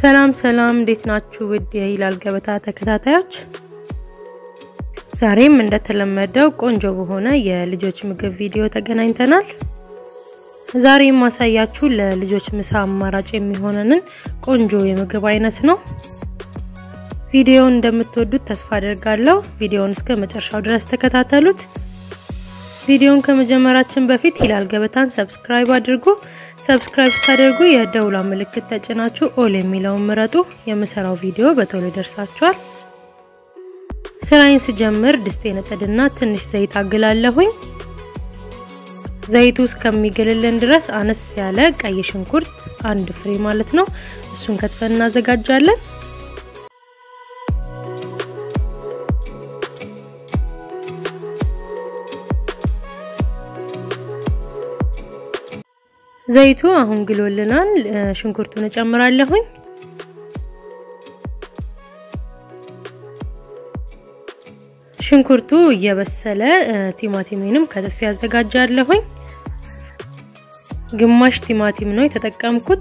ሰላም ሰላም፣ እንዴት ናችሁ? ውድ የሂላል ገበታ ተከታታዮች፣ ዛሬም እንደተለመደው ቆንጆ በሆነ የልጆች ምግብ ቪዲዮ ተገናኝተናል። ዛሬ የማሳያችሁ ለልጆች ምሳ አማራጭ የሚሆነንን ቆንጆ የምግብ አይነት ነው። ቪዲዮውን እንደምትወዱት ተስፋ አደርጋለሁ። ቪዲዮውን እስከ መጨረሻው ድረስ ተከታተሉት። ቪዲዮውን ከመጀመራችን በፊት ሂላል ገበታን ሰብስክራይብ አድርጉ። ሰብስክራይብ ስታደርጉ የደውላ ምልክት ተጭናችሁ ኦል የሚለውን ምረጡ። የምሰራው ቪዲዮ በቶሎ ይደርሳችኋል። ስራዬን ስጀምር ድስቴን እጥድና ትንሽ ዘይት አግላለሁኝ። ዘይቱ እስከሚግልልን ድረስ አነስ ያለ ቀይ ሽንኩርት አንድ ፍሬ ማለት ነው፣ እሱን ከትፈን እናዘጋጃለን። ዘይቱ አሁን ግሎልናል። ሽንኩርቱን እጨምራለሁኝ። ሽንኩርቱ እየበሰለ ቲማቲሜንም ከትፌ ያዘጋጃለሁኝ። ግማሽ ቲማቲም ነው የተጠቀምኩት።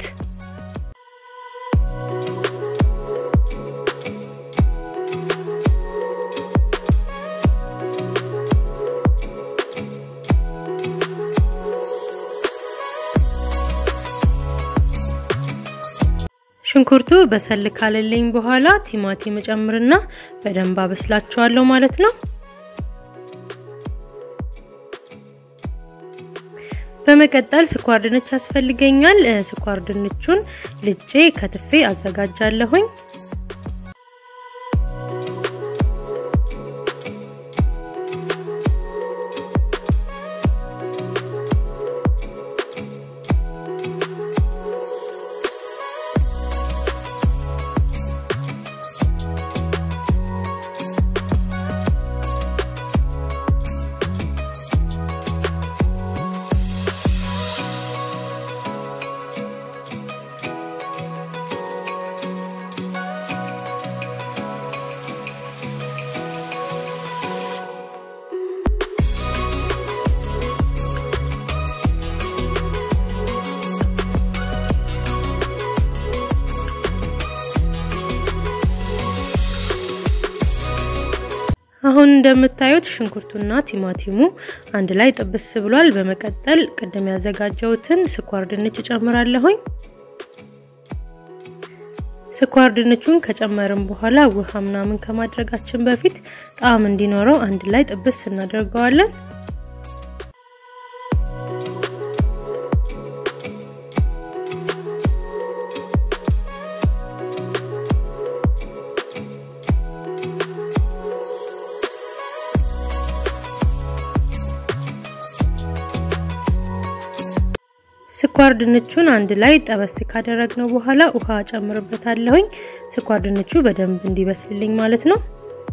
ሽንኩርቱ በሰል ካለልኝ በኋላ ቲማቲም ጨምርና በደንብ አበስላቸዋለሁ ማለት ነው። በመቀጠል ስኳር ድንች ያስፈልገኛል። ስኳር ድንቹን ልጬ ከትፌ አዘጋጃለሁኝ። አሁን እንደምታዩት ሽንኩርቱና ቲማቲሙ አንድ ላይ ጥብስ ብሏል። በመቀጠል ቅድም ያዘጋጀሁትን ስኳር ድንች እጨምራለሁኝ። ስኳር ድንቹን ከጨመርን በኋላ ውሃ ምናምን ከማድረጋችን በፊት ጣዕም እንዲኖረው አንድ ላይ ጥብስ እናደርገዋለን። ስኳር ድንቹን አንድ ላይ ጠበስ ካደረግነው በኋላ ውሃ ጨምርበታለሁኝ። ስኳር ድንቹ በደንብ እንዲበስልልኝ ማለት ነው።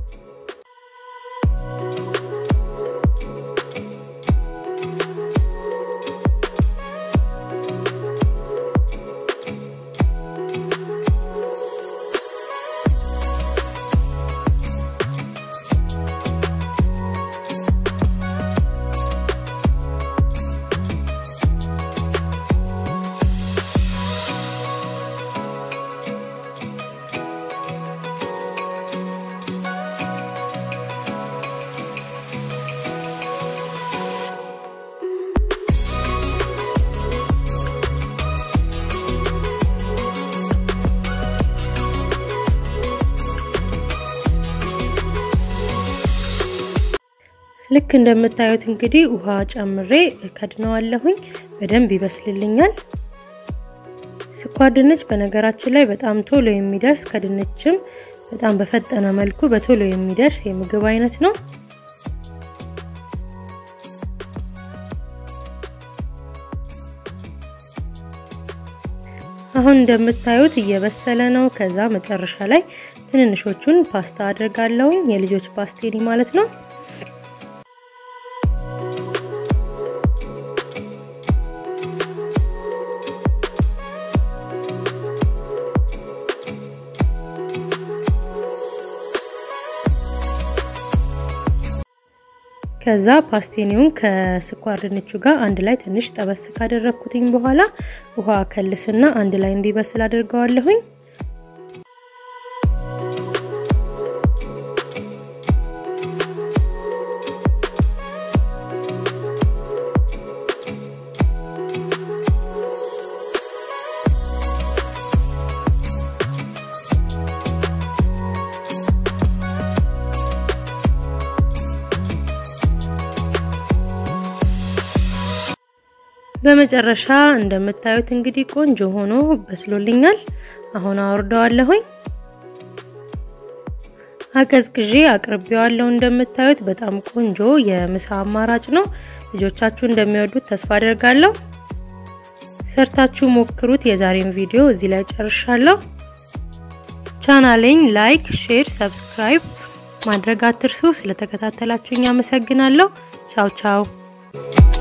ልክ እንደምታዩት እንግዲህ ውሃ ጨምሬ ከድነዋለሁኝ። በደንብ ይበስልልኛል። ስኳር ድንች በነገራችን ላይ በጣም ቶሎ የሚደርስ ከድንችም በጣም በፈጠነ መልኩ በቶሎ የሚደርስ የምግብ አይነት ነው። አሁን እንደምታዩት እየበሰለ ነው። ከዛ መጨረሻ ላይ ትንንሾቹን ፓስታ አድርጋለሁኝ የልጆች ፓስቴኒ ማለት ነው። ከዛ ፓስቴኒውን ከስኳር ድንቹ ጋር አንድ ላይ ትንሽ ጠበስ ካደረግኩትኝ በኋላ ውሃ ከልስና አንድ ላይ እንዲበስል አድርገዋለሁኝ። በመጨረሻ እንደምታዩት እንግዲህ ቆንጆ ሆኖ በስሎልኛል። አሁን አወርደዋለሁኝ። አቀዝቅዤ አቅርቤዋለሁ። እንደምታዩት በጣም ቆንጆ የምሳ አማራጭ ነው። ልጆቻችሁ እንደሚወዱት ተስፋ አደርጋለሁ። ሰርታችሁ ሞክሩት። የዛሬን ቪዲዮ እዚህ ላይ ጨርሻለሁ። ቻናሌን ላይክ፣ ሼር፣ ሰብስክራይብ ማድረግ አትርሱ። ስለተከታተላችሁኝ አመሰግናለሁ። ቻው ቻው